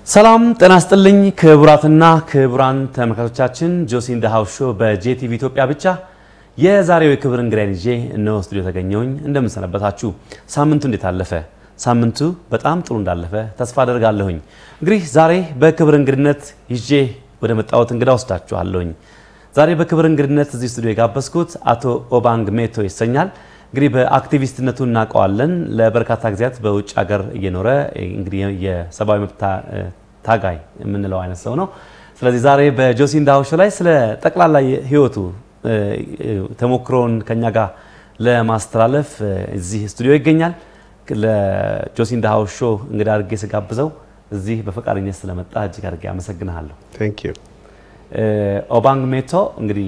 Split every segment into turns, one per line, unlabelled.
ሰላም ጤና ስጥልኝ ክቡራትና ክቡራን ተመልካቾቻችን ጆሲ ኢን ዘ ሃውስ ሾው በጄቲቪ ኢትዮጵያ ብቻ የዛሬው የክብር እንግዳይን ይዤ እነሆ ስቱዲዮ ተገኘሁኝ። እንደምንሰነበታችሁ። ሳምንቱ እንዴት አለፈ? ሳምንቱ በጣም ጥሩ እንዳለፈ ተስፋ አደርጋለሁኝ። እንግዲህ ዛሬ በክብር እንግድነት ይዤ ወደ መጣሁት እንግዳ ወስዳችኋለሁኝ። ዛሬ በክብር እንግድነት እዚህ ስቱዲዮ የጋበዝኩት አቶ ኦባንግ ሜቶ ይሰኛል። እንግዲህ በአክቲቪስትነቱ እናውቀዋለን። ለበርካታ ጊዜያት በውጭ ሀገር እየኖረ እንግዲህ የሰብአዊ መብት ታጋይ የምንለው አይነት ሰው ነው። ስለዚህ ዛሬ በጆሲ ኢን ዘ ሃውስ ሾው ላይ ስለ ጠቅላላ ህይወቱ ተሞክሮውን ከኛ ጋር ለማስተላለፍ እዚህ ስቱዲዮ ይገኛል። ለጆሲ ኢን ዘ ሃውስ ሾው እንግዳ አድርጌ ስጋብዘው እዚህ በፈቃደኝነት ስለመጣ እጅግ አድርጌ አመሰግንሃለሁ።
ቴንክ ዩ
ኦባንግ ሜቶ እንግዲህ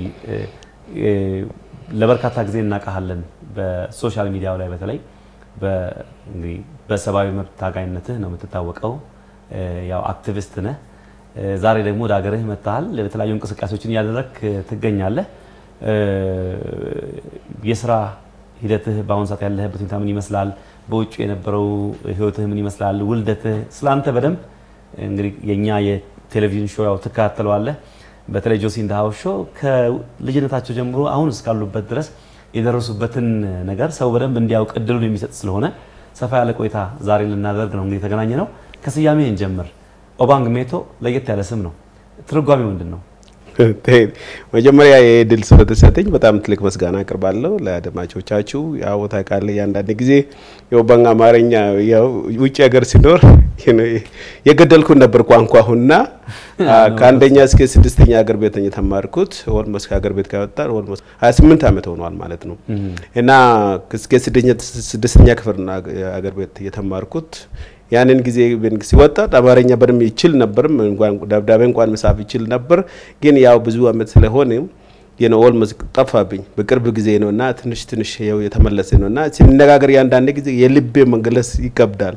ለበርካታ ጊዜ እናውቃሃለን። በሶሻል ሚዲያው ላይ በተለይ እንግዲህ በሰብአዊ መብት ታጋይነትህ ነው የምትታወቀው። ያው አክቲቪስት ነህ። ዛሬ ደግሞ ወደ ሀገርህ መጥተሃል። የተለያዩ እንቅስቃሴዎችን እያደረግክ ትገኛለህ። የስራ ሂደትህ በአሁኑ ሰዓት ያለህበት ሁኔታ ምን ይመስላል? በውጭ የነበረው ህይወትህ ምን ይመስላል? ውልደትህ፣ ስለአንተ በደንብ እንግዲህ የእኛ የቴሌቪዥን ሾው ያው ትከታተለዋለህ። በተለይ ጆሲ ኢን ዘ ሃውስ ሾው ከልጅነታቸው ጀምሮ አሁን እስካሉበት ድረስ የደረሱበትን ነገር ሰው በደንብ እንዲያውቅ እድሉን የሚሰጥ ስለሆነ ሰፋ ያለ ቆይታ ዛሬ ልናደርግ ነው። እንግዲህ የተገናኘ ነው። ከስያሜ እንጀምር። ኦባንግ ሜቶ ለየት ያለ ስም ነው። ትርጓሜው ምንድን ነው?
መጀመሪያ ይህ ድል ስለተሰጠኝ በጣም ትልቅ ምስጋና አቅርባለሁ ለአድማጮቻችሁ። ያው ታውቃለህ የአንዳንድ ጊዜ የኦባንግ አማርኛ ውጭ ሀገር ሲኖር የገደልኩን ነበር ቋንቋሁና ከአንደኛ እስከ ስድስተኛ ሀገር ቤት የተማርኩት ኦልሞስት ከሀገር ቤት ከወጣ ኦልሞስት 28 ዓመት ሆኗል ማለት ነው እና እስከ ስድስተኛ ክፍል ሀገር ቤት የተማርኩት ያንን ጊዜ ሲወጣ አማርኛ በደንብ ይችል ነበር። ደብዳቤ እንኳን መጻፍ ይችል ነበር። ግን ያው ብዙ አመት ስለሆነ የነ ኦልሞስት ጠፋብኝ። በቅርብ ጊዜ ነው እና ትንሽ ትንሽ ያው የተመለሰ ነው እና ሲነጋገር ያንዳንድ ጊዜ የልቤ መግለጽ ይከብዳል።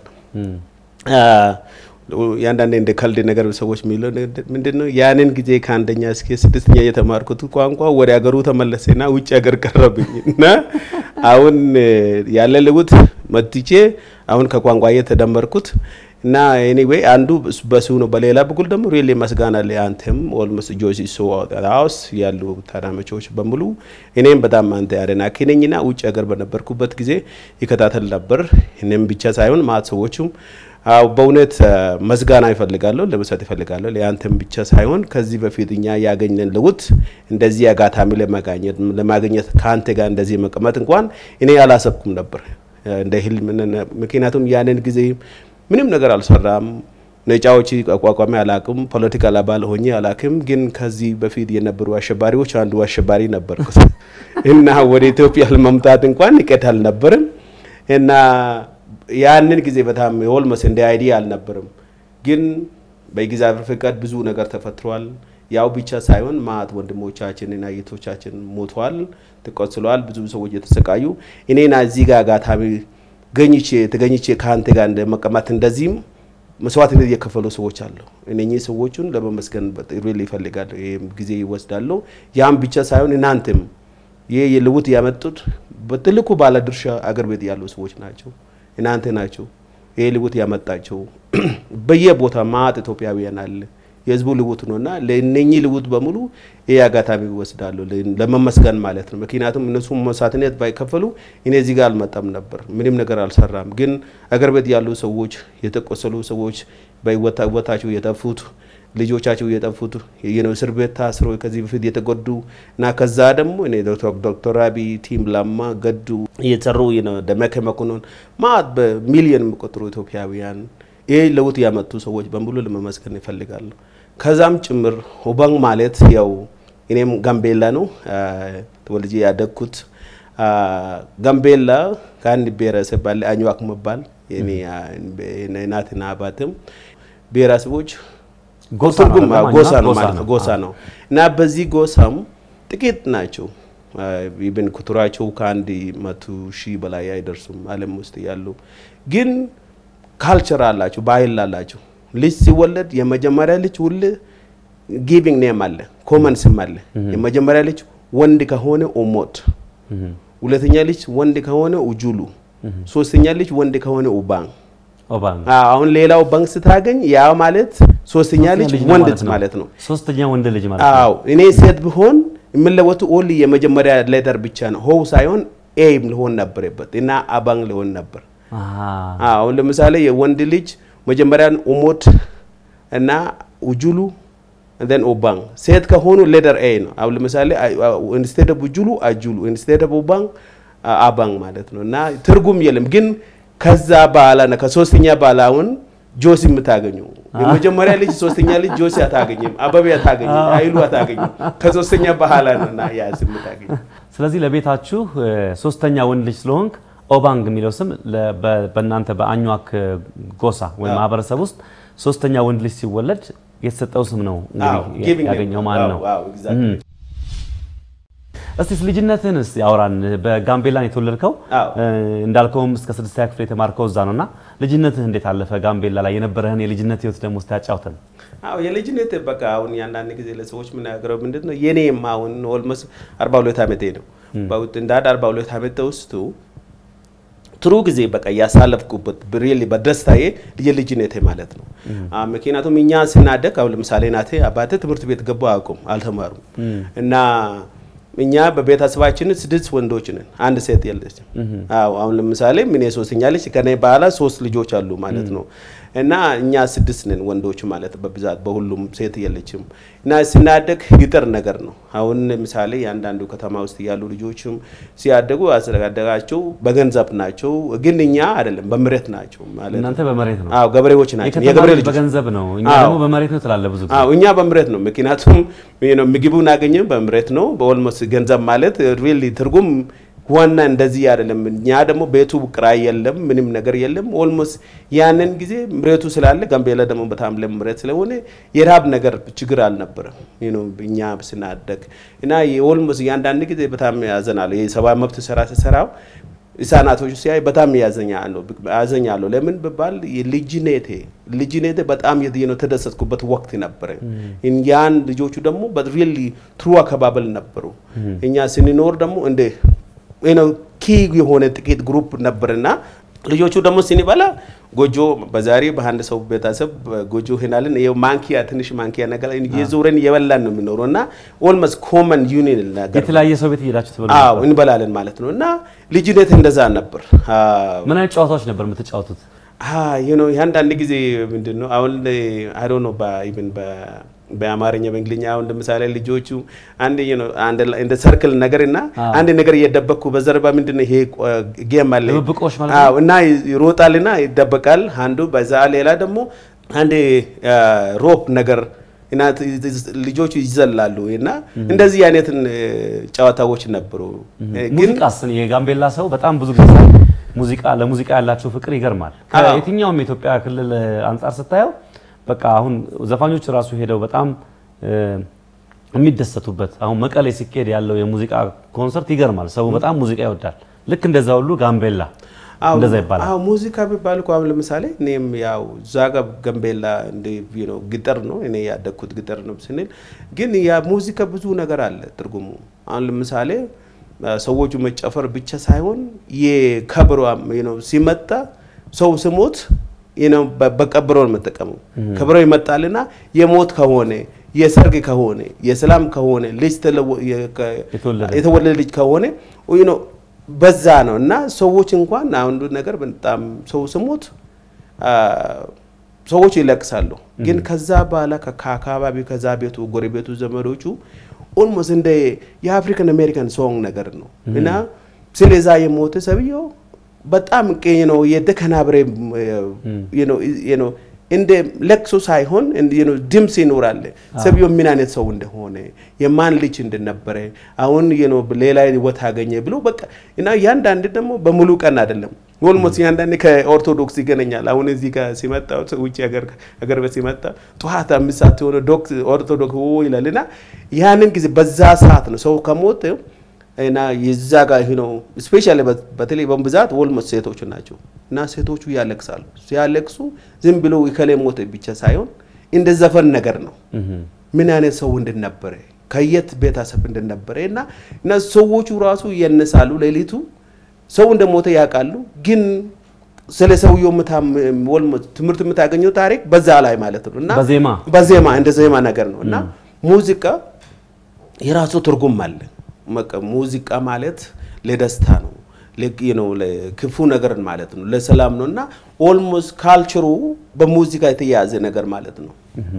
ያንዳንድ እንደ ከልድ ነገር ሰዎች የሚለው ምንድን ነው ያንን ጊዜ ከአንደኛ እስከ ስድስተኛ የተማርኩት ቋንቋ ወደ ሀገሩ ተመለሰና ውጭ ሀገር ቀረብኝ እና አሁን ያለ ልውጥ መጥቼ አሁን ከቋንቋ የተደመርኩት እና ኤኒዌይ አንዱ በሱ ነው። በሌላ በኩል ደግሞ ሪሊ መስጋና ለአንተም ኦልሞስት ጆሲ ሶ ሃውስ ያሉ ታዳሚዎች በሙሉ እኔም በጣም አንተ አድናቂ ነኝና ውጭ ሀገር በነበርኩበት ጊዜ ይከታተል ነበር። እኔም ብቻ ሳይሆን ማት ሰዎቹም በእውነት መስጋና ይፈልጋለሁ ለመስጠት ይፈልጋለሁ። ለአንተም ብቻ ሳይሆን ከዚህ በፊት እኛ ያገኘን ለውጥ እንደዚህ አጋጣሚ ለማግኘት ለማግኘት ከአንተ ጋር እንደዚህ መቀመጥ እንኳን እኔ አላሰብኩም ነበር እንደ ህልም። ምክንያቱም ያንን ጊዜ ምንም ነገር አልሰራም። ነጫዎች አቋቋሚ አላቅም። ፖለቲካል አባል ሆኜ አላቅም። ግን ከዚህ በፊት የነበሩ አሸባሪዎች አንዱ አሸባሪ ነበርኩት እና ወደ ኢትዮጵያ ለመምጣት እንኳን ንቀት አልነበርም እና ያንን ጊዜ በጣም ኦልሞስት እንደ አይዲያ አልነበርም። ግን በእግዚአብሔር ፍቃድ ብዙ ነገር ተፈጥሯል። ያው ብቻ ሳይሆን ማት ወንድሞቻችንና እህቶቻችን ሞተዋል፣ ተቆስለዋል፣ ብዙ ሰዎች የተሰቃዩ እኔና እዚህ ጋር አጋጣሚ ገኝቼ ተገኝቼ ከአንተ ጋር እንደመቀማት እንደዚህም መስዋዕትነት እየከፈሉ ሰዎች አሉ። እነኚህ ሰዎቹን ለመመስገን ሪል ይፈልጋለሁ። ይህም ጊዜ ይወስዳለሁ። ያም ብቻ ሳይሆን እናንተም ይህ የልውጥ ያመጡት በትልቁ ባለድርሻ አገር ቤት ያሉ ሰዎች ናቸው። እናንተ ናቸው ይህ ልውጥ ያመጣቸው። በየቦታ ማት ኢትዮጵያውያን አለ የህዝቡ ልውጥ ነው እና ለእነኚህ ልውጥ በሙሉ ይህ አጋጣሚ ይወስዳሉ ለመመስገን ማለት ነው። ምክንያቱም እነሱ መስዋዕትነት ባይከፈሉ እኔ እዚህ ጋር አልመጣም ነበር፣ ምንም ነገር አልሰራም። ግን አገር ቤት ያሉ ሰዎች የተቆሰሉ ሰዎች በህይወታቸው የጠፉት ልጆቻቸው የጠፉት እስር ቤት ታስሮ ከዚህ በፊት የተጎዱ እና ከዛ ደግሞ እኔ ዶክተር አብይ ቲም ለማ ገዱ እየሰሩ ደመቀ መኮንን ማት በሚሊዮን የሚቆጠሩ ኢትዮጵያውያን ይህ ለውጥ ያመጡ ሰዎች በሙሉ ለመመስገን ይፈልጋሉ። ከዛም ጭምር ኦባንግ ማለት ያው እኔም ጋምቤላ ነው ተወልጄ ያደግኩት። ጋምቤላ ከአንድ ብሔረሰብ ባለ አኝዋክ መባል እናትና አባትም ብሔረሰቦች ትርጉም ጎሳ ነው ማለት ነው ጎሳ ነው እና በዚህ ጎሳም ጥቂት ናቸው። ኢብን ቁጥራቸው ከአንድ መቶ ሺህ በላይ አይደርሱም ዓለም ውስጥ ያሉ ግን ካልቸር አላቸው፣ ባህል አላቸው። ልጅ ሲወለድ የመጀመሪያ ልጅ ሁሌ ጊቪንግ ኔም አለ፣ ኮመን ስም አለ። የመጀመሪያ ልጅ ወንድ ከሆነ ኦሞት፣ ሁለተኛ ልጅ ወንድ ከሆነ ኡጁሉ፣ ሶስተኛ ልጅ ወንድ ከሆነ ኡባንግ
ኦባንግ
አዎ፣ አሁን ሌላው ባንክ ስታገኝ ያ ማለት ሶስተኛ ልጅ
ልጅ ነው
ወንድ
ማለት ነው።
ማለት ነው።
ሶስተኛ ወንድ ልጅ ማለት ነው።
አዎ እኔ ሴት ብሆን የምለወጡ ኦንሊ የመጀመሪያ ሌተር ብቻ ነው። ሆው ሳይሆን ኤም ሊሆን ነበረበት እና አባንግ ሊሆን ነበር።
አሃ።
አዎ አሁን ለምሳሌ የወንድ ልጅ መጀመሪያን ኦሞድ እና ኡጁሉ then ኦባንግ ሴት ከሆኑ ሌተር ኤ ነው። አሁን ለምሳሌ ኢንስቴድ ኦፍ ኡጁሉ አጁሉ ኢንስቴድ ኦፍ ኦባንግ አባንግ ማለት ነው እና ትርጉም የለም ግን ከዛ በኋላ ነው ከሶስተኛ በኋላ አሁን ጆሲ የምታገኙ የመጀመሪያ ልጅ ሶስተኛ ልጅ ጆሲ አታገኝም፣ አበቤ አታገኝም፣ አይሉ አታገኝም። ከሶስተኛ በኋላ ነው እና ያ ስም የምታገኙ።
ስለዚህ ለቤታችሁ እ፣ ሶስተኛ ወንድ ልጅ ስለሆንክ ኦባንግ የሚለው ስም ለ- በ- በእናንተ በአኟክ ጎሳ ወይም
አዎ።
ማህበረሰብ ውስጥ ሶስተኛ ወንድ ልጅ ሲወለድ የተሰጠው ስም ነው
አዎ፣
እንግዲህ
giving
ያገኘው
name።
ማለት ነው።
አዎ፣ አዎ፣ exactly።
እም። እስቲ ልጅነትህን እስቲ ያውራን። በጋምቤላን የተወለድከው
አዎ።
እ፣ እንዳልከውም እስከ ስድስተኛ ክፍል የተማርከው እዛ ነው እና ልጅነትህ እንዴት አለፈ? ጋምቤላ ላይ የነበረህን የልጅነት ህይወት ደግሞ እስቲ ያጫውተን።
አዎ የልጅነት በቃ አሁን ያንዳንድ ጊዜ ለሰዎች የምናገረው ምንድን ነው የኔም አሁን ኦልሞስት አርባ ሁለት ዓመቴ ነው። በውጥ- እንደ አንድ አርባ ሁለት ዓመት ውስጡ ጥሩ ጊዜ በቃ ያሳለፍኩበት ብሬል በደስታዬ የልጅነቴ ማለት ነው። አ፣ ምክንያቱም እኛ ስናደግ አሁን ለምሳሌ ናቴ አባቴ ትምህርት ቤት ገቡ አያውቁም፣ አልተማሩም እና እኛ በቤተሰባችን ስድስት ወንዶች ነን፣ አንድ ሴት የለችም። አዎ አሁን ለምሳሌ ምን ሶስተኛ ልጅ ከኔ በኋላ ሶስት ልጆች አሉ ማለት ነው እና እኛ ስድስት ነን ወንዶች ማለት በብዛት በሁሉም ሴት የለችም እና ስናደግ ይጥር ነገር ነው። አሁን ምሳሌ የአንዳንዱ ከተማ ውስጥ ያሉ ልጆችም ሲያደጉ አስተዳደጋቸው በገንዘብ ናቸው፣ ግን እኛ አይደለም በምሬት ናቸው ማለት ነው።
እናንተ በመሬት ነው፣
አዎ ገበሬዎች ናቸው፣
የከተማ
የገበሬ
ልጅ
ልጆች
በገንዘብ ነው፣ እኛ
አዎ።
ደግሞ በመሬት ነው ትላለህ ብዙ ጊዜ።
አዎ እኛ በምሬት ነው። ምክንያቱም you know ምግቡን አገኘን በምሬት ነው። በኦልሞስት ገንዘብ ማለት ሪሊ ትርጉም ዋና እንደዚህ አይደለም። እኛ ደግሞ ቤቱ ቅራይ የለም፣ ምንም ነገር የለም። ኦልሞስት ያንን ጊዜ ምሬቱ ስላለ ጋምቤላ ደግሞ በጣም ለም ምሬት ስለሆነ የረሃብ ነገር ችግር አልነበረም። you know እኛ ስናደግ እና የኦልሞስት እያንዳንድ ጊዜ በጣም ያዘናለሁ። የሰብአዊ መብት ስራ ስሰራው ህጻናቶቹ ሲያይ በጣም ያዘኛለሁ ያዘኛለሁ። ለምን ብባል ልጅነቴ ልጅነቴ በጣም የት- ነው ተደሰትኩበት ወቅት ነበረ። ያን ልጆቹ ደግሞ በሪሊ ትሩ አከባበል ነበሩ። እኛ ስንኖር ደግሞ እንደ ነው ኪ የሆነ ጥቂት ግሩፕ ነበርና ልጆቹ ደግሞ ስንበላ ጎጆ በዛሬ በአንድ ሰው ቤተሰብ ጎጆ ሄናልን ይኸው ማንኪያ ትንሽ ማንኪያ ነገር የዞረን የበላን ነው የምኖረው እና ኦልሞስት ኮመን ዩኒን ነገር
የተለያየ ሰው ቤት እየሄዳችሁ ትበሉ
አዎ
ነበር?
እንበላለን ማለት ነው። እና ልጅነት እንደዛ ነበር።
ምን አይነት ጨዋታዎች ነበር የምትጫወቱት?
ዩ ኖ አንዳንድ ጊዜ ምንድን ነው አሁን አይ ዶንት ኖ ኢቭን በአማርኛ በእንግሊኛ አሁን ለምሳሌ ልጆቹ አንድ you know አንድ ላይ እንደ ሰርክል ነገር እና
አዎ።
አንድ ነገር እየደበቅኩ በዘርባ ምንድን ነው ይሄ ጌም አለ
ድብብቆሽ ማለት ነው?
አዎ እና ይሮጣልና ይደበቃል አንዱ በዛ ሌላ ደግሞ አንድ ሮፕ ነገር እና ልጆቹ ይዘላሉ እና እንደዚህ አይነትን ጨዋታዎች ነበሩ ግን
ሙዚቃስ የጋምቤላ ሰው በጣም ብዙ ጊዜ ሙዚቃ ለሙዚቃ ያላቸው ፍቅር ይገርማል።
አዎ።
ከየትኛውም የኢትዮጵያ ክልል አንጻር ስታየው በቃ አሁን ዘፋኞች ራሱ ሄደው በጣም እ፣ የሚደሰቱበት አሁን መቀሌ ሲካሄድ ያለው የሙዚቃ ኮንሰርት ይገርማል። ሰው በጣም ሙዚቃ ይወዳል። ልክ እንደዛ ሁሉ ጋምቤላ
አዎ፣
እንደዛ ይባላል።
አዎ ሙዚቃ ቢባል እኮ አሁን ለምሳሌ እኔም ያው እዛ ጋር ጋምቤላ እንደ you know ግጠር ነው እኔ ያደግኩት ግጠር ነው ስንል ግን ያ ሙዚቃ ብዙ ነገር አለ ትርጉሙ። አሁን ለምሳሌ አ፣ ሰዎቹ መጨፈር ብቻ ሳይሆን የከበሮ you know ሲመጣ ሰው ስሞት you know በ- በቀብሮ ነው የምጠቀመው። ከበሮ ይመጣልና የሞት ከሆነ የሰርግ ከሆነ የሰላም ከሆነ ልጅ ተለወ- የ- ከ-
የተወለደ
የተወለደ ልጅ ከሆነ you know በዛ ነው እና ሰዎች እንኳን አንዱ ነገር በጣም ሰው ስሞት አ፣ ሰዎች ይለቅሳሉ። ግን ከዛ በኋላ ከ- ከአካባቢ ከዛ ቤቱ ጎረቤቱ ዘመዶቹ ኦልሞስት እንደ የአፍሪካን አሜሪካን ሶንግ ነገር ነው እና ስለዛ የሞተ ሰብየው በጣም ቀኝ ነው የተከናብሬ ነው እንደ ለቅሶ ሳይሆን እንደ- you know ድምፅ ይኖራል። ሰብየው ምን አይነት ሰው እንደሆነ የማን ልጅ እንደነበረ አሁን you know ሌላ ህይወት አገኘ ብሎ በቃ እና ያንዳንድ ደግሞ በሙሉ ቀን አይደለም ኦልሞስት ያንዳንድ ከኦርቶዶክስ ይገናኛል። አሁን እዚህ ጋር ሲመጣ ውጭ ሀገር ሀገር ቤት ሲመጣ ጠዋት አምስት ሰዓት የሆነ ዶክስ ኦርቶዶክስ ኦ ይላል እና ያንን ጊዜ በዛ ሰዓት ነው ሰው ከሞተ እና የዛ ጋር ይሄ ነው ስፔሻሊ በተለይ በብዛት ኦልሞስት ሴቶቹ ናቸው እና ሴቶቹ ያለቅሳሉ። ሲያለቅሱ ዝም ብሎ ከሌ ሞተ ብቻ ሳይሆን እንደ ዘፈን ነገር ነው። ምን አይነት ሰው እንደነበረ ከየት ቤተሰብ እንደነበረ እና እና ሰዎቹ ራሱ ይነሳሉ ሌሊቱ ሰው እንደሞተ ያውቃሉ፣ ግን ስለ ሰውየው ትምህርት የምታገኘው ታሪክ በዛ ላይ ማለት ነው እና
በዜማ
በዜማ እንደ ዜማ ነገር ነው እና ሙዚቃ የራሱ ትርጉም አለ። ሙዚቃ ማለት ለደስታ ነው ነው ለክፉ ነገር ማለት ነው፣ ለሰላም ነው እና ኦልሞስት ካልቸሩ በሙዚቃ የተያያዘ ነገር ማለት ነው።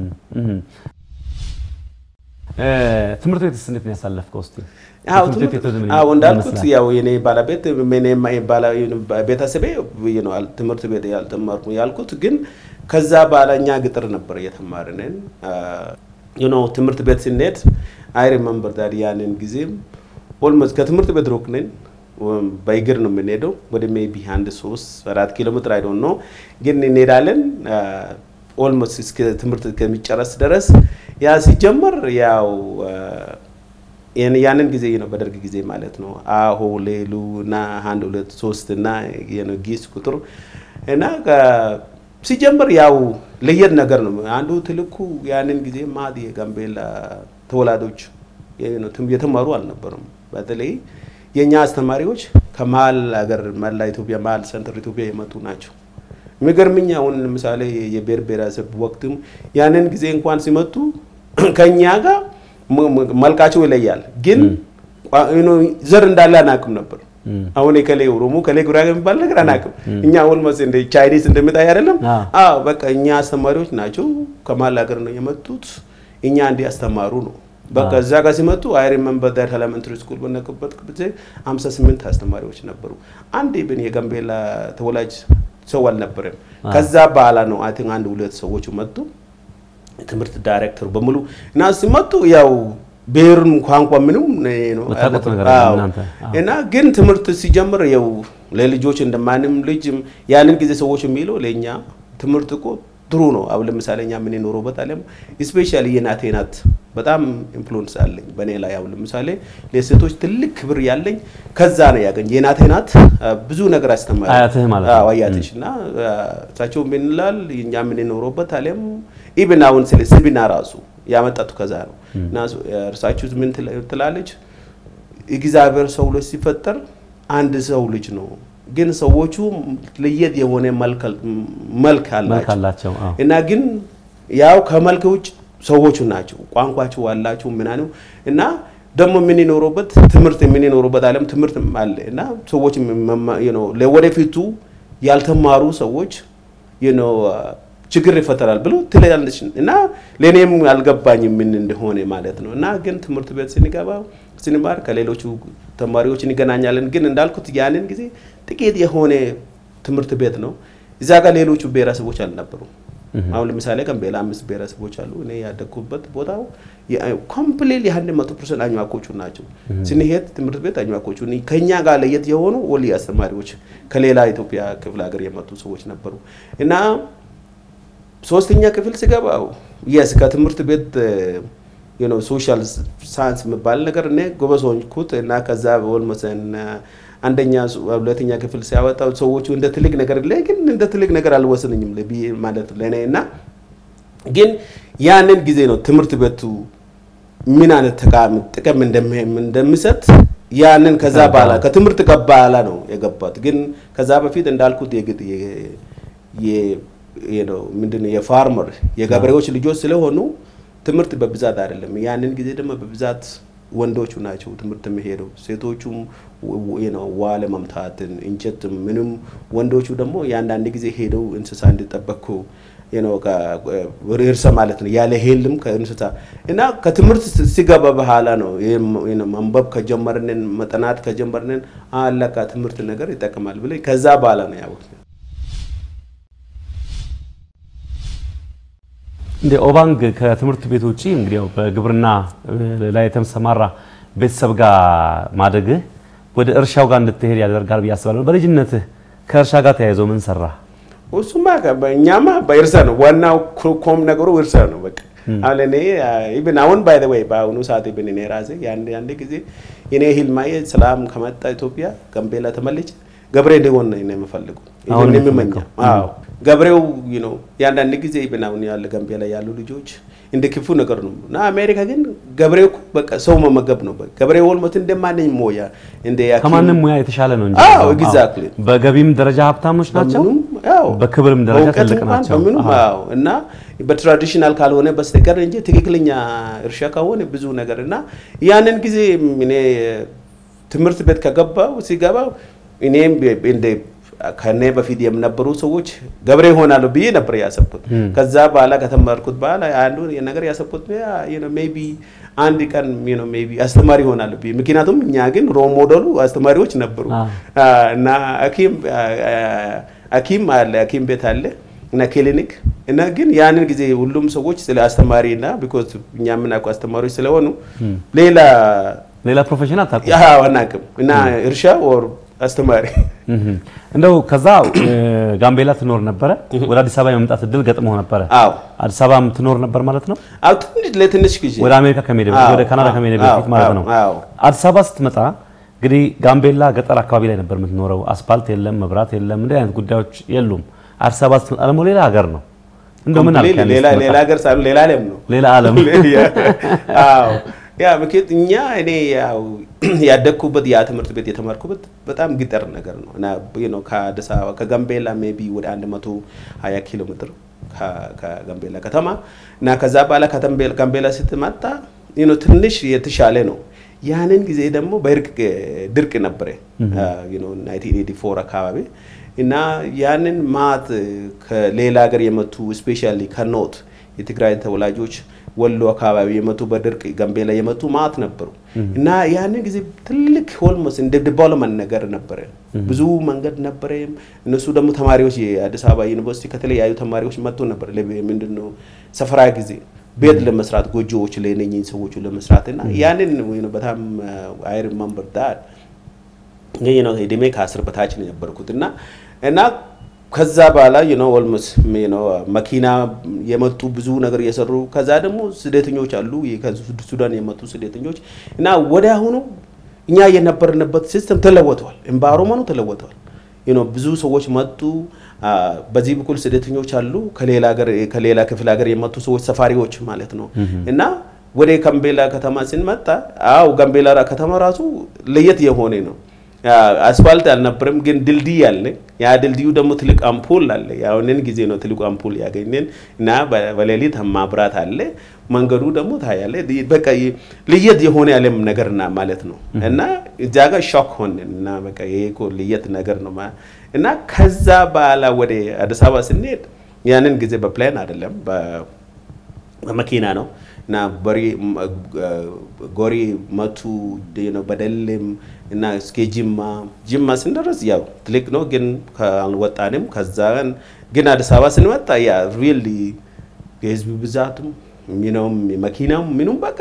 ትምህርት ቤትስ እንዴት ነው ያሳለፍከው? እስኪ
አዎ እንዳልኩት ያው የኔ ባለቤት ቤተሰቤ ትምህርት ቤት ያልተማርኩ ያልኩት ግን ከዛ በኋላ እኛ ግጥር ነበር እየተማርንን ትምህርት ቤት ስንሄድ አይ ሪመምበር ዳድ ያንን ጊዜም ኦልሞስት ከትምህርት ቤት ሩቅ ነን በእግር ነው የምንሄደው። ወደ ሜይ ቢ አንድ ሶስት አራት ኪሎ ሜትር አይ ዶንት ኖ ግን እንሄዳለን። ኦልሞስት እስከ ትምህርት እስከሚጨረስ ድረስ ያ ሲጀመር ያው ያንን ጊዜ ነው በደርግ ጊዜ ማለት ነው። አሆ ሌሉ እና አንድ ሁለት ሶስት እና ጊስ ቁጥር እና ሲጀምር ያው ለየት ነገር ነው። አንዱ ትልኩ ያንን ጊዜ ማት የጋምቤላ ተወላዶች የተማሩ አልነበሩም። በተለይ የእኛ አስተማሪዎች ከመሀል ሀገር መላ ኢትዮጵያ መሀል ሰንትር ኢትዮጵያ የመጡ ናቸው። የሚገርምኝ አሁን ለምሳሌ የብሔር ብሔረሰብ ወቅትም ያንን ጊዜ እንኳን ሲመጡ ከኛ ጋር መልካቸው ይለያል፣ ግን ዘር እንዳለ አናውቅም ነበር። አሁን የከሌ ኦሮሞ ከሌ ጉራጌ የሚባል ነገር አናውቅም። እኛ ኦልሞስት እንደ ቻይኒዝ እንደሚታይ አይደለም። አዎ በቃ እኛ አስተማሪዎች ናቸው ከመሀል ሀገር ነው የመጡት። እኛ እንዲህ አስተማሩ ነው በቃ እዛ ጋር ሲመጡ አይ ሪመምበር ዳት ኤሌመንተሪ ስኩል በነበርኩበት ጊዜ 58 አስተማሪዎች ነበሩ። አንድ ብን የጋምቤላ ተወላጅ ሰው አልነበረም። ከዛ በኋላ ነው አይ ቲንክ አንድ ሁለት ሰዎች መጡ። ትምህርት ዳይሬክተሩ በሙሉ እና ሲመጡ ያው ብሔሩን ቋንቋ ምንም ነው እና ግን ትምህርት ሲጀምር ያው ለልጆች እንደማንም ልጅ ያንን ጊዜ ሰዎች የሚለው ለእኛ ትምህርት እኮ ጥሩ ነው። አሁን ለምሳሌ እኛ የምንኖረውበት ዓለም ስፔሻሊ የናቴ ናት በጣም ኢንፍሉዌንስ አለኝ በእኔ ላይ። አሁን ለምሳሌ ለሴቶች ትልቅ ክብር ያለኝ ከዛ ነው ያገኝ የናቴ ናት ብዙ ነገር አስተማሪ
አያትህ ማለት ነው።
አያትሽ እና እሳቸው ምን ይላል እኛ የምንኖረውበት ዓለም ኢብን አሁን ስለ ስብና ራሱ ያመጣቱ ከዛ ነው እና እርሳችሁ ምን ትላለች እግዚአብሔር ሰው ልጅ ሲፈጠር አንድ ሰው ልጅ ነው ግን ሰዎቹ ለየት የሆነ መልክ አላቸው እና ግን ያው ከመልክ ውጭ ሰዎቹ ናቸው። ቋንቋቸው አላቸው ምናምን እና ደግሞ የምንኖሩበት ትምህርት የምንኖሩበት ዓለም ትምህርት አለ እና ሰዎች ለወደፊቱ ያልተማሩ ሰዎች ችግር ይፈጠራል ብሎ ትላለች እና ለእኔም አልገባኝም ምን እንደሆነ ማለት ነው። እና ግን ትምህርት ቤት ስንገባ ስንማር ከሌሎቹ ተማሪዎች እንገናኛለን። ግን እንዳልኩት ያንን ጊዜ ጥቂት የሆነ ትምህርት ቤት ነው። እዛ ጋር ሌሎቹ ብሔረሰቦች አልነበሩም። አሁን ለምሳሌ ጋምቤላ አምስት ብሔረሰቦች አሉ። እኔ ያደግኩበት ቦታው ኮምፕሌት የአንድ መቶ ፐርሰንት አኝዋኮቹ ናቸው። ስንሄድ ትምህርት ቤት አኝዋኮቹ ከኛ ጋር ለየት የሆኑ ወሊ አስተማሪዎች ከሌላ ኢትዮጵያ ክፍለ ሀገር የመጡ ሰዎች ነበሩ እና ሶስተኛ ክፍል ስገባው የስ ከትምህርት ቤት ሶሻል ሳይንስ የሚባል ነገር እኔ ጎበዝ ሆንኩት እና ከዛ ኦልሞስን አንደኛ ሁለተኛ ክፍል ሲያወጣው ሰዎቹ እንደ ትልቅ ነገር ላይ ግን እንደ ትልቅ ነገር አልወሰነኝም ማለት ለእኔ እና ግን ያንን ጊዜ ነው ትምህርት ቤቱ ምን አይነት ጥቅም እንደሚሰጥ ያንን ከዛ በኋላ ከትምህርት በኋላ ነው የገባት። ግን ከዛ በፊት እንዳልኩት የግድ ምንድነው የፋርመር የገበሬዎች ልጆች ስለሆኑ ትምህርት በብዛት አይደለም። ያንን ጊዜ ደግሞ በብዛት ወንዶቹ ናቸው ትምህርት የሚሄደው። ሴቶቹም ዋ ለመምታትን እንጨት ምንም፣ ወንዶቹ ደግሞ የአንዳንድ ጊዜ ሄደው እንስሳ እንዲጠበቁ እርሰ ማለት ነው ያለ ሄልም ከእንስሳ እና ከትምህርት ሲገባ በኋላ ነው መንበብ ከጀመርንን መጠናት ከጀመርንን አለቃ ትምህርት ነገር ይጠቅማል ብለ ከዛ በኋላ ነው ያወቅ
እንደ ኦባንግ ከትምህርት ቤት ውጪ እንግዲህ ያው በግብርና ላይ የተሰማራ ቤተሰብ ጋር ማደግህ ወደ እርሻው ጋር እንድትሄድ ያደርጋል ብዬ አስባለሁ። በልጅነትህ ከእርሻ ጋር ተያይዞ ምን ሰራ?
እሱማ እኛማ በእርሻ ነው ዋናው ኮም ነገሩ እርሻ ነው። በቃ አሁን እኔ ኢቭን አሁን ባይ ዘ ወይ በአሁኑ ሰዓት ኢቭን እኔ ራሴ ያንድ ጊዜ እኔ ህልማዬ ሰላም ከመጣ ኢትዮጵያ ጋምቤላ ተመልጬ ገብሬ እንዲሆን ነው የምፈልገው።
አሁን
የምመኘው አዎ ገብሬው ነው የአንዳንድ ጊዜ ብናውን ያለ ጋምቤላ ያሉ ልጆች እንደ ክፉ ነገር ነው እና አሜሪካ ግን ገብሬው እኮ በቃ ሰው መመገብ ነው። በቃ ገብሬው ኦልሞት እንደማንኝ ሞያ እንደ ያኪ
ከማንም ሙያ የተሻለ ነው እንጂ
አዎ
አዎ።
ኤግዛክትሊ
በገቢም ደረጃ ሀብታሞች ናቸው፣
በምኑም ያው
በክብርም ደረጃ
በእውቀት
ትልቅ
እንኳን
ናቸው።
በምኑም
አዎ።
አዎ እና በትራዲሽናል ካልሆነ በስተቀር እንጂ ትክክለኛ እርሻ ከሆነ ብዙ ነገር እና ያንን ጊዜ እኔ ትምህርት ቤት ከገባው ሲገባ እኔም እንደ ከኔ በፊት የነበሩ ሰዎች ገብሬ ይሆናሉ ብዬ ነበር ያሰብኩት። ከዛ በኋላ ከተማርኩት በኋላ አንዱ ነገር ያሰብኩት ሜቢ አንድ ቀን ሜቢ አስተማሪ ይሆናሉ ብዬ ምክንያቱም እኛ ግን ሮል ሞዴሉ አስተማሪዎች ነበሩ
አዎ።
እና ሐኪም ሐኪም አለ ሐኪም ቤት አለ እና ክሊኒክ እና ግን ያንን ጊዜ ሁሉም ሰዎች ስለ አስተማሪ እና ቢኮዝ እኛ የምናውቀው አስተማሪዎች ስለሆኑ ሌላ
ሌላ ፕሮፌሽን አታውቁም?
ያው አናውቅም እና እርሻ ኦር አስተማሪ
እህ። እንደው ከዛ እ፣ ጋምቤላ ትኖር ነበረ። ወደ አዲስ አበባ የመምጣት እድል ገጥሞ ነበረ።
አዎ
አዲስ አበባ ትኖር ነበር ማለት ነው።
አዎ ትንሽ ለትንሽ ጊዜ
ወደ አሜሪካ ከመሄድ በፊት
አዎ፣
ወደ ካናዳ
አዎ፣
ከመሄድ
አዎ፣
በፊት ማለት ነው።
አዎ፣ አዎ።
አዲስ አበባ ስትመጣ እንግዲህ ጋምቤላ ገጠር አካባቢ ላይ ነበር የምትኖረው። አስፓልት የለም፣ መብራት የለም፣ እንዲህ አይነት ጉዳዮች የሉም። አዲስ አበባ ስትመጣ ደግሞ ሌላ ሀገር ነው። እንደው ምን አልክ? ያኔ
ሌላ
ስትመጣ?
ሌላ ሀገር ሳይሆን ሌላ ዓለም ነው።
ሌላ ዓለም
አዎ ያ ምክንያት እኛ እኔ ያው ያደግኩበት ያ ትምህርት ቤት የተማርኩበት በጣም ገጠር ነገር ነው እና you know ከአዲስ አበባ ከጋምቤላ ሜቢ ወደ 120 ኪሎ ሜትር ከ- ከጋምቤላ ከተማ እና ከዛ በኋላ ከጋምቤላ ጋምቤላ ስትመጣ you know ትንሽ የተሻለ ነው። ያንን ጊዜ ደግሞ በድርቅ ድርቅ ነበረ you know 1984 አካባቢ እና ያንን ማት ከሌላ ሀገር የመጡ ስፔሻሊ ከኖት የትግራይ ተወላጆች ወሎ አካባቢ የመጡ በድርቅ ጋምቤላ የመጡ ማት ነበሩ እና ያንን ጊዜ ትልቅ ሆልሞስ እንደ ዲቨሎፕመንት ነገር ነበረ። ብዙ መንገድ ነበረ። እነሱ ደግሞ ተማሪዎች የአዲስ አበባ ዩኒቨርሲቲ ከተለያዩ ተማሪዎች መጥቶ ነበር። ምንድን ነው ሰፈራ ጊዜ ቤት ለመስራት ጎጆዎች ለነኝህ ሰዎቹ ለመስራት እና ያንን ነው በጣም አይ ሪመምበር ዳት ይህ ነው እድሜ ከአስር በታች ነው የነበርኩት እና እና ከዛ በኋላ ነው ኦልሞስ መኪና የመጡ ብዙ ነገር እየሰሩ ከዛ ደግሞ ስደተኞች አሉ ከሱዳን የመጡ ስደተኞች እና ወደ አሁኑ እኛ የነበርንበት ሲስተም ተለወጠዋል። ኤንቫይሮመንቱ ተለወጠዋል። ብዙ ሰዎች መጡ። በዚህ በኩል ስደተኞች አሉ፣ ከሌላ ሀገር ከሌላ ክፍለ ሀገር የመጡ ሰዎች ሰፋሪዎች ማለት ነው እና ወደ ጋምቤላ ከተማ ስንመጣ አው ጋምቤላ ከተማ ራሱ ለየት የሆነ ነው። አስፋልት አልነበረም፣ ግን ድልድይ አለ። ያ ድልድዩ ደግሞ ትልቅ አምፖል አለ። ያንን ጊዜ ነው ትልቁ አምፖል ያገኘን እና በሌሊት ማብራት አለ። መንገዱ ደግሞ ታያለ። በቃ ለየት የሆነ ያለም ነገር ና ማለት ነው እና እዛ ጋር ሾክ ሆንን እና በቃ ይሄ እኮ ለየት ነገር ነው እና ከዛ በኋላ ወደ አዲስ አበባ ስንሄድ ያንን ጊዜ በፕላን አይደለም በመኪና ነው እና ጎሪ መቱ በደልም እና እስከ ጅማ ጅማ ስንደረስ ያው ትልቅ ነው ግን አልወጣንም። ከዛ ግን አዲስ አበባ ስንመጣ ያ ሪሊ የህዝብ ብዛቱም ሚነውም መኪናም ምኑም በቃ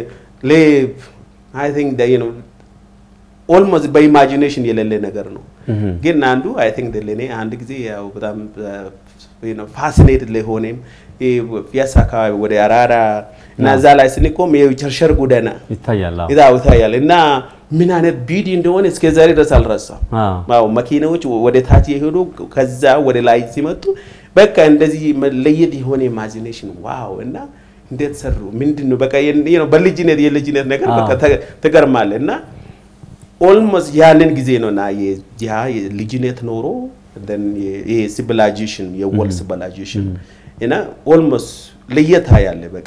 አይ ቲንክ ነው ኦልሞስት በኢማጂኔሽን የሌለ ነገር ነው። ግን አንዱ አይ ቲንክ ለኔ አንድ ጊዜ ያው በጣም ፋሲኔትድ ለሆነም ፒያሳ አካባቢ ወደ አራራ እና እዛ ላይ ስንቆም የቸርሸር ጎዳና
ይታያል
ይታያል እና ምን አይነት ቢዲ እንደሆነ እስከ ዛሬ ድረስ አልረሳም። አዎ መኪናዎች ወደ ታች የሄዱ ከዛ ወደ ላይ ሲመጡ በቃ እንደዚህ ለየት የሆነ ኢማጂኔሽን ዋው እና እንዴት ሰሩ ምንድን ነው በቃ በልጅነት የልጅነት ነገር በቃ ትገርማለህ እና ኦልሞስት ያንን ጊዜ ነው እና ያ ልጅነት ኖሮ ሲቪላይዜሽን የወርልድ ሲቪላይዜሽን እና ኦልሞስት ለየት ያለ በቃ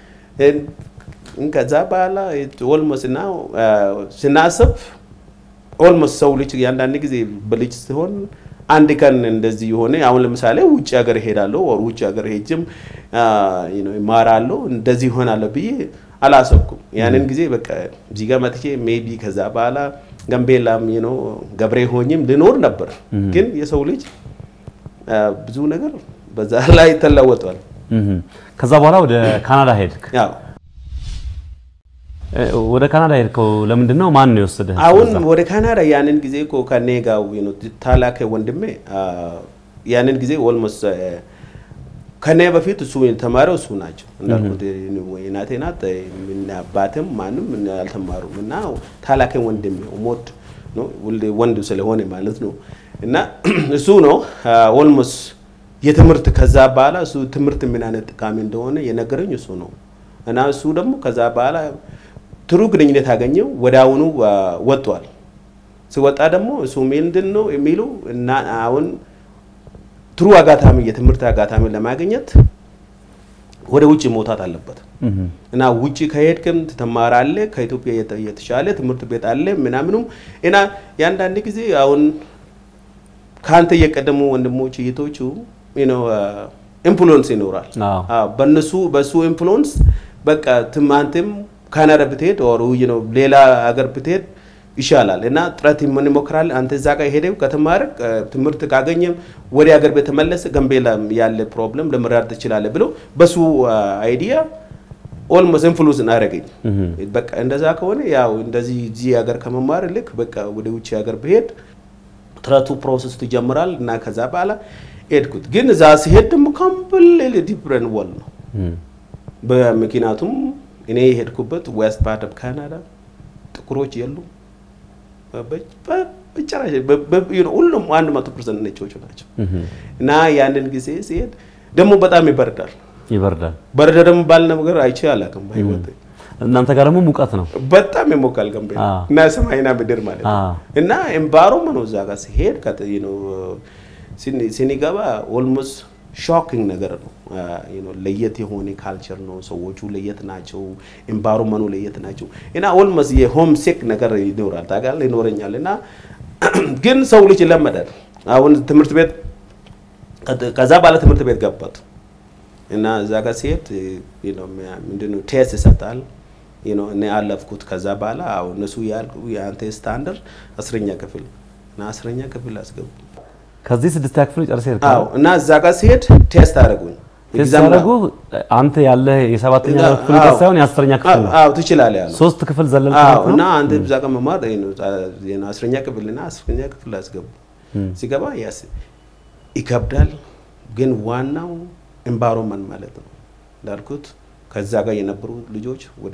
ከዛ በኋላ ኦልሞስት እና ስናስብ ኦልሞስት ሰው ልጅ የአንዳንድ ጊዜ በልጅ ሲሆን አንድ ቀን እንደዚህ የሆነ አሁን ለምሳሌ ውጭ ሀገር እሄዳለሁ ወር ውጭ ሀገር ሄጅም ይማራለሁ እንደዚህ ይሆናለሁ ብዬ አላሰብኩም። ያንን ጊዜ በቃ እዚህ ጋር መጥቼ ሜቢ ከዛ በኋላ ጋምቤላም ነው ገብሬ ሆኝም ልኖር ነበር። ግን የሰው ልጅ ብዙ ነገር በዛ ላይ ተለወጧል።
ከዛ በኋላ ወደ ካናዳ ሄድክ።
ያው
ወደ ካናዳ ሄድከው ለምንድን ነው? ማን ነው የወሰደህ?
አሁን ወደ ካናዳ ያንን ጊዜ እኮ ከኔ ጋር ታላቅ ወንድሜ ያንን ጊዜ ኦልሞስት ከኔ በፊት እሱ የተማረው እሱ ናቸው እንዳልኩት እናቴ ናት። አባትም ማንም አልተማሩም እና ታላቅ ወንድሜ ሞት ወንድ ስለሆነ ማለት ነው እና እሱ ነው ኦልሞስት የትምህርት ከዛ በኋላ እሱ ትምህርት ምን አይነት ጠቃሚ እንደሆነ የነገረኝ እሱ ነው እና እሱ ደግሞ ከዛ በኋላ ጥሩ ግንኙነት አገኘው። ወደ አሁኑ ወጥቷል። ሲወጣ ደግሞ እሱ ምንድን ነው የሚሉ እና አሁን ጥሩ አጋጣሚ የትምህርት አጋጣሚ ለማግኘት ወደ ውጭ መውጣት አለበት እና ውጭ ከሄድክም ትማራለህ። ከኢትዮጵያ የተሻለ ትምህርት ቤት አለ ምናምኑም እና የአንዳንድ ጊዜ አሁን ከአንተ የቀደሙ ወንድሞች እህቶቹ ኢንፍሉዌንስ ይኖራል። በነሱ በሱ ኢንፍሉዌንስ በቃ አንተም ካናዳ ብትሄድ ኦር ሌላ ሀገር ብትሄድ ይሻላል እና ጥረት ምን ይሞክራል። አንተ እዛ ጋር ሄደው ከተማረ ትምህርት ካገኘም ወደ ሀገር ቤት ተመለሰ ገንቤላ ያለ ፕሮብለም ለመረዳት ትችላለህ ብሎ በሱ አይዲያ ኦልሞስት ኢንፍሉዌንስ አደረገኝ። በቃ እንደዛ ከሆነ ያው እንደዚህ እዚህ ሀገር ከመማር ልክ በቃ ወደ ውጭ ሀገር ብሄድ ጥረቱ ፕሮሰስ ትጀምራል እና ከዛ በኋላ ሄድኩት። ግን እዛ ሲሄድ ደግሞ ኮምፕሊትሊ ዲፍረንት ወል ነው። በምክንያቱም እኔ የሄድኩበት ዌስት ፓርት ኦፍ ካናዳ ጥቁሮች የሉ በጭራሽ ሁሉም አንድ መቶ ፐርሰንት ነጮቹ ናቸው። እና ያንን ጊዜ ሲሄድ ደግሞ በጣም ይበርዳል
ይበርዳል።
በረደ ደግሞ ባል ነገር አይቼ አላውቅም በህይወት
እናንተ ጋር ደግሞ ሙቀት ነው፣
በጣም ይሞቃል ጋምቤላ እና ሰማይና ምድር ማለት ነው። እና ኤንቫይሮመንቱ እዛ ጋር ሲሄድ ሲኒገባ ኦልሞስት ሾኪንግ ነገር ነው። ለየት የሆነ ካልቸር ነው። ሰዎቹ ለየት ናቸው። ኤንቫይሮመንቱ ለየት ናቸው። እና ኦልሞስት የሆም ሴክ ነገር ይኖራል ታውቃለህ፣ ይኖረኛል። እና ግን ሰው ልጅ ይለመዳል። አሁን ትምህርት ቤት ከዛ ባለ ትምህርት ቤት ገባት እና እዛ ጋር ሲሄድ ምንድነው ቴስት ይሰጣል። እኔ አለፍኩት። ከዛ በኋላ አሁን እነሱ ያልኩ የአንተ ስታንደርድ አስረኛ ክፍል እና አስረኛ ክፍል አስገቡ።
ከዚህ ስድስተኛ ክፍል ጨርሰህ ሄድክ?
አዎ። እና እዛ ጋር ሲሄድ ቴስት አደረጉኝ።
ቴስት ያደረጉ አንተ ያለህ የሰባተኛ ክፍል ጋር ሳይሆን የአስረኛ ክፍል ነው።
አዎ ትችላለህ ያለው
ሶስት ክፍል ዘለልክ
አዎ።
ማለት
እና
ነው።
አንተ እዛ ጋር መማር አስረኛ ክፍል እና አስረኛ ክፍል አስገቡ። ሲገባ ያስ ይከብዳል፣ ግን ዋናው ኤንቫይሮንመንት ማለት ነው እንዳልኩት ከዛ ጋር የነበሩ ልጆች ወደ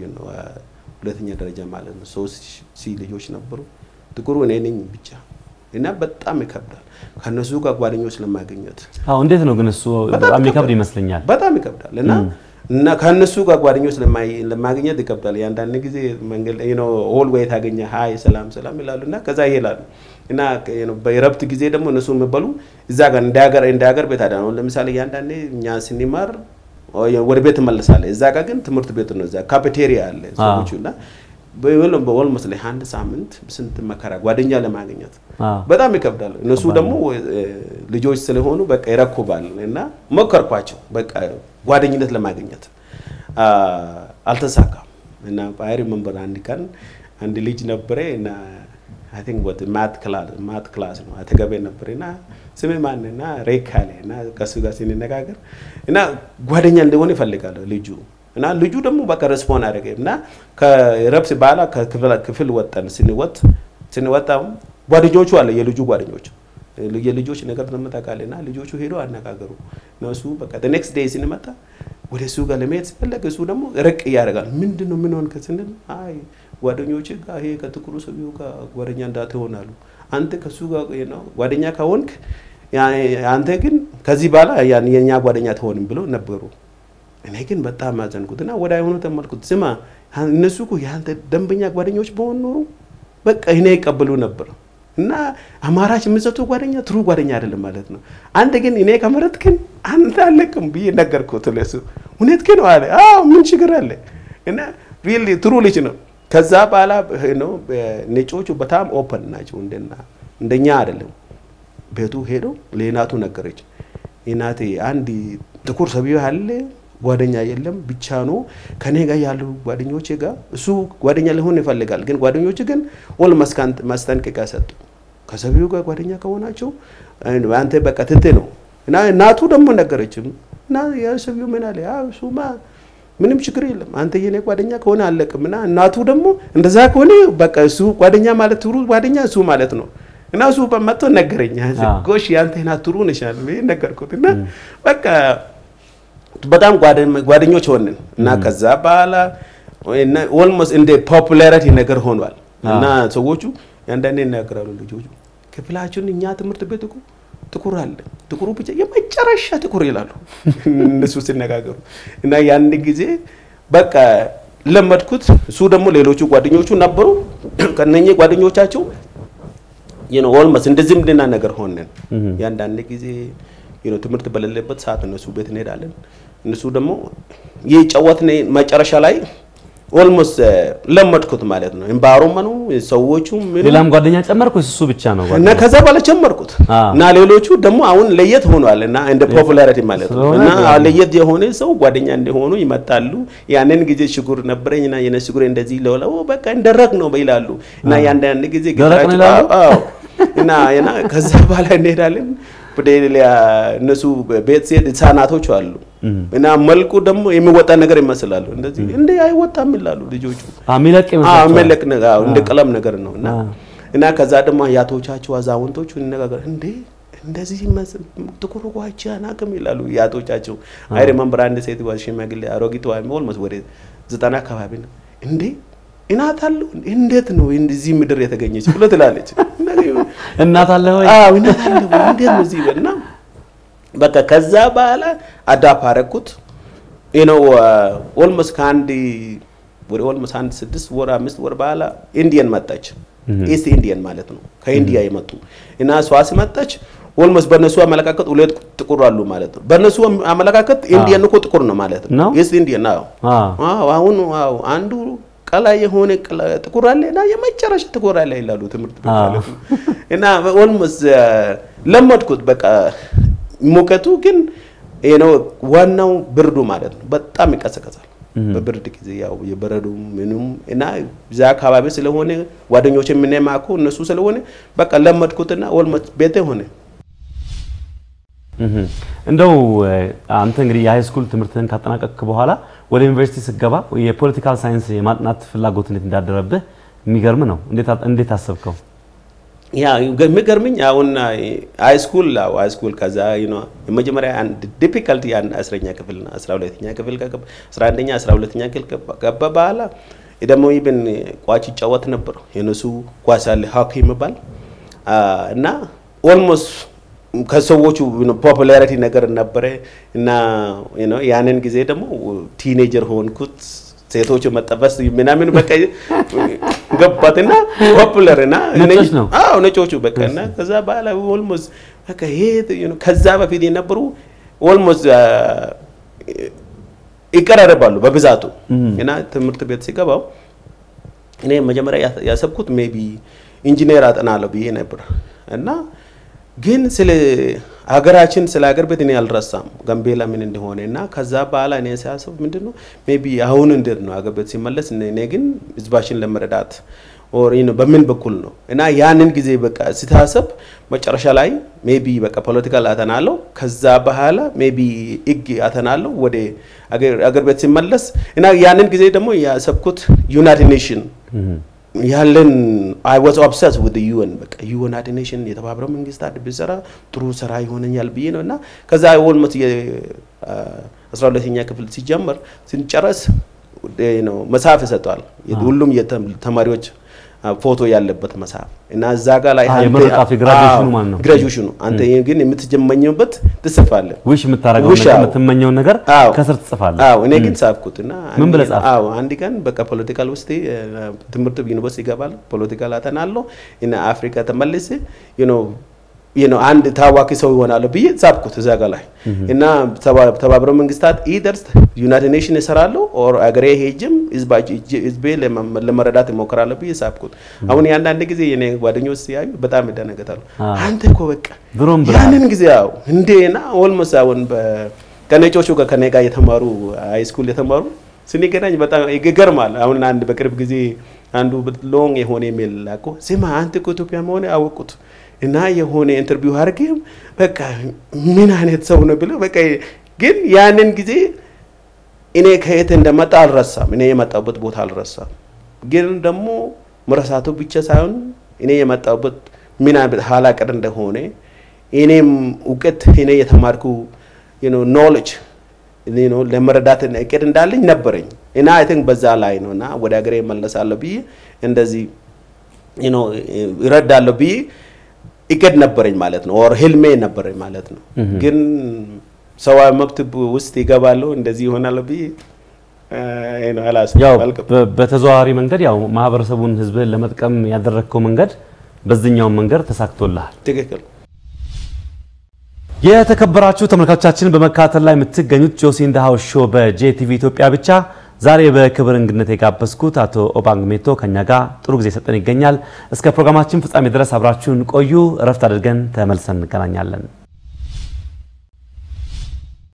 ሁለተኛ ደረጃ ማለት ነው ሶስት ሲ ልጆች ነበሩ። ጥቁሩ እኔ ነኝ ብቻ እና በጣም ይከብዳል ከነሱ ጋር ጓደኞች ለማግኘት
አዎ እንዴት ነው ግን እሱ በጣም የሚከብድ ይመስለኛል።
በጣም ይከብዳል እና እና ከነሱ ጋር ጓደኞች ለማግኘት ይከብዳል። የአንዳንድ ጊዜ መንገድ ነው ኦል ወይ ታገኘ ሀይ ሰላም ሰላም ይላሉ እና ከዛ ይሄዳሉ እና በረብት ጊዜ ደግሞ እነሱ የሚበሉ እዛ ጋር እንደ ሀገር እንደ ሀገር ቤት አዳ ነው። ለምሳሌ ያንዳንዴ እኛ ስንማር ወደ ቤት ትመለሳለህ። እዛ ጋር ግን ትምህርት ቤት ነው። እዛ ካፌቴሪያ አለ ሰዎቹ እና በኦልሞስት ላይ አንድ ሳምንት ስንት መከራ ጓደኛ ለማግኘት በጣም ይከብዳል። እነሱ ደግሞ ልጆች ስለሆኑ በቃ ይረኩባል እና ሞከርኳቸው በቃ ጓደኝነት ለማግኘት አልተሳካም። እና አይ ሪመምበር አንድ ቀን አንድ ልጅ ነበረ እና አይ ቲንክ ወት ማት ክላስ ማት ክላስ ነው አጠገቤ ነበር እና ስሜ ማን እና ሬክ አለ እና ከሱ ጋር ስንነጋገር እና ጓደኛ እንደሆነ ይፈልጋለሁ ልጁ እና ልጁ ደግሞ በቃ ሬስፖንድ አደረገ እና ከረብስ በኋላ ከክፍል ወጠን ስንወጥ ስንወጣ ጓደኞቹ አለ የልጁ ጓደኞች የልጆች ነገር ደግሞ ታውቃለህ እና ልጆቹ ሄዶ አነጋገሩ እነሱ በቃ ኔክስት ዴይ ስንመጣ ወደ እሱ ጋር ለመሄድ ሲፈለግ እሱ ደግሞ ርቅ እያደረጋል። ምንድን ነው ምን ሆንክ ስንል አይ ጓደኞች ጋር ይሄ ከጥቁሩ ሰውዬው ጋር ጓደኛ እንዳትሆናሉ አንተ ከሱ ጋር ነው ጓደኛ ከሆንክ አንተ ግን ከዚህ በኋላ የኛ ጓደኛ ትሆንም ብሎ ነበሩ። እኔ ግን በጣም አዘንኩት እና ወደ አይሆኑ ተመልኩት። ስማ እነሱ እኮ የአንተ ደንበኛ ጓደኞች በሆን ኖሩ በቃ እኔ ይቀበሉ ነበር እና አማራጭ የምሰጡ ጓደኛ ትሩ ጓደኛ አይደለም ማለት ነው። አንተ ግን እኔ ከመረጥክን አንተ አለቅም ብዬ ነገርኩት ለሱ። እውነት ግን አለ አዎ ምን ችግር አለ እና ሪሊ ትሩ ልጅ ነው። ከዛ በኋላ ነው ነጮቹ በጣም ኦፐን ናቸው፣ እንደና እንደኛ አይደለም። ቤቱ ሄዶ ለእናቱ ነገረች። እናቴ አንድ ጥቁር ሰውዬ አለ ጓደኛ የለም ብቻ ነው ከኔ ጋር ያሉ ጓደኞቼ ጋር እሱ ጓደኛ ሊሆን ይፈልጋል፣ ግን ጓደኞች ግን ኦል ማስጠንቀቂያ ሰጡ። ከሰውዬው ጋር ጓደኛ ከሆናቸው አንተ በቃ ትቴ ነው እና እናቱ ደግሞ ነገረችም እና ያ ሰውዬው ምን አለ እሱማ ምንም ችግር የለም አንተ የኔ ጓደኛ ከሆነ አለቅም እና እናቱ ደግሞ እንደዛ ከሆነ በቃ እሱ ጓደኛ ማለት ትሩ ጓደኛ እሱ ማለት ነው እና እሱ መጥቶ ነገረኝ። ጎሽ ያንተ ናት ትሩ ነሻል ነገርኩት እና በቃ በጣም ጓደኞች ሆንን እና ከዛ በኋላ ኦልሞስት እንደ ፖፑላሪቲ ነገር ሆኗል እና ሰዎቹ ያንዳንዴ ይናገራሉ ልጆቹ ክፍላችን እኛ ትምህርት ቤት እኮ ጥቁር አለ ጥቁሩ ብቻ የመጨረሻ ጥቁር ይላሉ እነሱ ሲነጋገሩ እና ያን ጊዜ በቃ ለመድኩት። እሱ ደግሞ ሌሎቹ ጓደኞቹ ነበሩ። ከነኚህ ጓደኞቻቸው ነው ኦልሞስት እንደ ዝምድና ነገር ሆነን የአንዳንድ ጊዜ ነው ትምህርት በሌለበት ሰዓት እነሱ ቤት እንሄዳለን። እነሱ ደግሞ የጨወትን መጨረሻ ላይ ኦልሞስት ለመድኩት ማለት ነው። ኤንቫይሮመንቱ ሰዎቹ ምኑ
ሌላም ጓደኛ ጨመርክ ወይስ እሱ ብቻ ነው?
እና ከዛ በኋላ ጨመርኩት
አዎ።
እና ሌሎቹ ደግሞ አሁን ለየት ሆኗል እና እንደ ፖፑላሪቲ ማለት ነው
ስለሆነ
እና
ጓደኛ-
ለየት የሆነ ሰው ጓደኛ እንደሆኑ ይመጣሉ። ያንን ጊዜ ችግር ነበረኝ እና የነ ችግር እንደዚህ ለውለው በቃ እንደረቅ ነው ይላሉ እና ያንዳንድ ጊዜ
ደረቅ ነው
ጌታቸው-
ይላሉ?
አዎ እና እና ከዛ በኋላ እንሄዳለን ወደ ሌላ እነሱ ቤት ሲሄድ ህጻናቶች አሉ እና መልኩ ደግሞ የሚወጣ ነገር ይመስላሉ። እንደዚህ እንደ አይወጣም ይላሉ ልጆቹ።
አዎ፣ የሚለቅ
አዎ
ይመስላችኋል?
መለቅ ነገር አዎ፣ እንደ ቀለም ነገር ነው እና
አዎ።
እና ከዛ ደግሞ አያቶቻቸው አዛውንቶቹ ይነጋገር እንዴ እንደዚህ ይመስል ጥቁር ጓቻ አናውቅም ይላሉ የአያቶቻቸው። አይ ሪመምበር አንድ ሴት ዋ ሽማግሌ አሮጊት ዋ ኦልሞስት ወደ ዘጠና አካባቢ ነው እንዴ እናት አለው እንዴት ነው እንደዚህ ምድር የተገኘች ብሎ ትላለች።
እናት አለ ወይ?
አዎ እናት አለው እንዴት ነው እዚህ እና በቃ ከዛ በኋላ አዳፕ አደረኩት ነው ኦልሞስት ከአንድ ወደ ኦልሞስት አንድ ስድስት ወር አምስት ወር በኋላ ኢንዲየን መጣች። ኢስት ኢንዲየን ማለት ነው ከኢንዲያ የመጡ እና እሷ ሲመጣች ኦልሞስት በእነሱ አመለካከት ሁለት ጥቁር አሉ ማለት ነው። በእነሱ አመለካከት ኢንዲየን እኮ ጥቁር ነው ማለት
ነው?
ነው። ኢስት ኢንዲየን አዎ
አዎ።
አዎ አሁን አዎ አንዱ ቀላ የሆነ ቀላ- ጥቁር አለ እና የመጨረሻ ጥቁር አለ ይላሉ ትምህርት ቤት
አዎ።
ማለት ነው። እና ኦልሞስት ለመድኩት በቃ ሙቀቱ ግን ይሄ ነው ዋናው ብርዱ ማለት ነው። በጣም ይቀሰቀሳል በብርድ ጊዜ ያው የበረዶ ምንም እና እዛ አካባቢ ስለሆነ ጓደኞች የምንማኩ እነሱ ስለሆነ በቃ ለመድኩትና ኦልሞስት ቤቴ ሆነ።
እህ እንደው እ፣ አንተ እንግዲህ የሃይ ስኩል ትምህርትህን ካጠናቀቅክ በኋላ ወደ ዩኒቨርሲቲ ስትገባ የፖለቲካል ሳይንስ የማጥናት ፍላጎት እንዴት እንዳደረብህ የሚገርም ነው። እንዴት አ- እንዴት አሰብከው?
ያ የሚገርምኝ አሁን ሃይ ስኩል አዎ ሃይ ስኩል ከዛ ዩ ኖ የመጀመሪያ አንድ ዲፊካልቲ ያን አስረኛ ክፍል ነው አስራ ሁለተኛ ክፍል ከገባ አስራ አንደኛ አስራ ሁለተኛ ክፍል ገባ- ገባ በኋላ ደግሞ ኢቭን ኳስ ይጫወት ነበር የነሱ ኳስ አለ ሆኪ የሚባል አ፣ እና ኦልሞስት ከሰዎቹ ፖፑላሪቲ ነገር ነበረ እና ዩ ኖ ያንን ጊዜ ደግሞ ቲኔጀር ሆንኩት ሴቶቹ መጠበስ ምናምን በቃ ገባትና ፖፑለር እና
ነጮች ነው?
አዎ ነጮቹ በቃ እና ከዛ በኋላ ኦልሞስት በቃ ይሄ you know ከዛ በፊት የነበሩ ኦልሞስት ይቀራረባሉ በብዛቱ እና ትምህርት ቤት ሲገባው እኔ መጀመሪያ ያ- ያሰብኩት ሜቢ ኢንጂነር አጠናለሁ ብዬ ነበር እና ግን ስለ ሀገራችን ስለ ሀገር ቤት እኔ አልረሳም ጋምቤላ ምን እንደሆነ እና ከዛ በኋላ እኔ ሲያስብ ምንድን ነው ሜቢ አሁን እንዴት ነው ሀገር ቤት ሲመለስ እኔ እኔ ግን ህዝባችን ለመረዳት ኦር you know በምን በኩል ነው እና ያንን ጊዜ በቃ ሲታሰብ መጨረሻ ላይ ሜቢ በቃ ፖለቲካል አተናለሁ ከዛ በኋላ ሜቢ ህግ አተናለሁ ወደ አገር አገር ቤት ሲመለስ እና ያንን ጊዜ ደግሞ ያሰብኩት ዩናይትድ ኔሽን ያለን አይ ዋዝ ኦብሰስ ዊዝ ዩኤን በቃ ዩናይትድ ኔሽን የተባበረው መንግስታት ብሰራ ጥሩ ስራ ይሆነኛል ብዬ ነው እና ከዛ ኦልሞስት የአስራ ሁለተኛ ክፍል ሲጀመር ስንጨረስ ነው መጽሐፍ ይሰጠዋል ሁሉም የተማሪዎች ፎቶ ያለበት መጽሐፍ እና እዛ ጋር ላይ
አዎ፣
አንተ-
የምርቃቱ የግራጁዌሽኑ
አዎ፣
ማለት ነው።
ግራጁዌሽኑ አንተ ግን የምትጀመኝበት ትጽፋለህ
ዊሽ የምታደርገው
ውሽ፣
ነገር
አዎ።
የምትመኘውን ነገር
አዎ።
ከስር ትጽፋለህ።
አዎ እኔ ግን ጻፍኩት እና
ምን ብለህ ጻፍክ?
አዎ አንድ ቀን በቃ ፖለቲካል ውስጥ እ፣ ትምህርት ዩኒቨርሲቲ ይገባል ፖለቲካል አጠናለሁ እና አፍሪካ ተመልሼ ዩ ኖ ዩ ኖ አንድ ታዋቂ ሰው ይሆናለሁ ብዬ ጻፍኩት እዛ ጋር ላይ እና ተባ- ተባበረው መንግስታት ኢደርስ ዩናይትድ ኔሽን እሰራለሁ ኦር አገሬ ሄጅም ህዝቤ ለመ- ለመረዳት እሞክራለሁ ብዬ ጻፍኩት። አሁን የአንዳንድ ጊዜ የኔ ጓደኞች ሲያዩ በጣም ይደነገጣሉ።
አዎ።
አንተ እኮ በቃ
ድሮም ብለሃል።
ያንን ጊዜ ያው እንዴና ኦልሞስት አሁን በ- ከነጮቹ ጋር ከኔ ጋር የተማሩ ሃይ ስኩል የተማሩ ስንገናኝ በጣም ይገርማል። አሁን አንድ በቅርብ ጊዜ አንዱ ሎንግ የሆነ ኢሜል ላኮ ስማ አንተ እኮ ኢትዮጵያ መሆን አወቁት እና የሆነ ኢንተርቪው አድርጌም በቃ ምን አይነት ሰው ነው ብለው በቃ ግን ያንን ጊዜ እኔ ከየት እንደመጣ አልረሳም። እኔ የመጣሁበት ቦታ አልረሳም። ግን ደግሞ መረሳቱ ብቻ ሳይሆን እኔ የመጣሁበት ምን አይነት ኋላ ቀር እንደሆነ እኔም እውቀት እኔ የተማርኩ ኖሌጅ ለመረዳት እቅድ እንዳለኝ ነበረኝ እና አይ ቲንክ በዛ ላይ ነው እና ወደ ሀገሬ እመለሳለሁ ብዬ እንደዚህ you know ይረዳለሁ ብዬ እቅድ ነበረኝ ማለት ነው፣ ኦር ህልሜ ነበረኝ ማለት ነው። ግን ሰብአዊ መብት ውስጥ ይገባለሁ እንደዚህ ይሆናል ብዬ
ያው በተዘዋዋሪ መንገድ ያው ማህበረሰቡን ህዝብህን ለመጥቀም ያደረግከው መንገድ በዚህኛውን መንገድ ተሳክቶልሃል።
ትክክል።
የተከበራችሁ ተመልካቾቻችን በመከታተል ላይ የምትገኙት ጆሲ ኢን ዘ ሃውስ ሾው በጄቲቪ ኢትዮጵያ ብቻ ዛሬ በክብር እንግድነት የጋበዝኩት አቶ ኦባንግ ሜቶ ከኛ ጋር ጥሩ ጊዜ ሰጠን ይገኛል። እስከ ፕሮግራማችን ፍጻሜ ድረስ አብራችሁን ቆዩ። እረፍት አድርገን ተመልሰን እንገናኛለን።